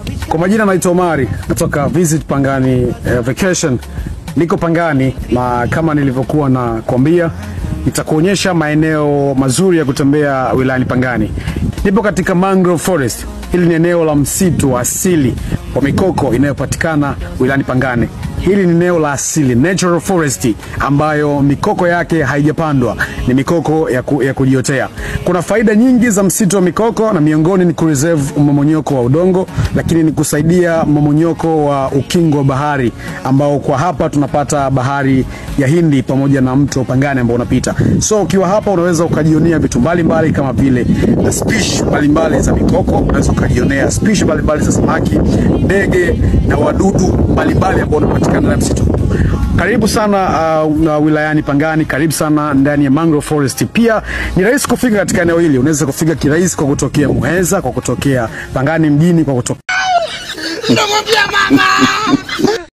Kwa majina naitwa Omari, natoka Visit Pangani eh, Vacation. Niko Pangani na kama nilivyokuwa na kuambia, nitakuonyesha maeneo mazuri ya kutembea wilayani Pangani. Nipo katika Mangrove Forest. Hili ni eneo la msitu wa asili wa mikoko inayopatikana wilayani Pangani. Hili ni eneo la asili natural forest, ambayo mikoko yake haijapandwa, ni mikoko ya, ku, ya kujiotea. Kuna faida nyingi za msitu wa mikoko, na miongoni ni kureserve mmomonyoko wa udongo, lakini ni kusaidia mmomonyoko wa ukingo wa bahari, ambao kwa hapa tunapata bahari ya Hindi pamoja na mto Pangani ambao unapita. So ukiwa hapa unaweza ukajionea vitu mbalimbali kama vile na species mbalimbali za mikoko, unaweza ukajionea species mbalimbali za samaki, ndege na wadudu mbalimbali ambao wanapatikana ndani ya msitu. Karibu sana uh, wilayani Pangani, karibu sana ndani ya Mangrove Forest. Pia ni rahisi kufika katika eneo hili, unaweza kufika kirahisi kwa kutokea Muheza, kwa kutokea Pangani mjini, kwa kutokea Namwambia mama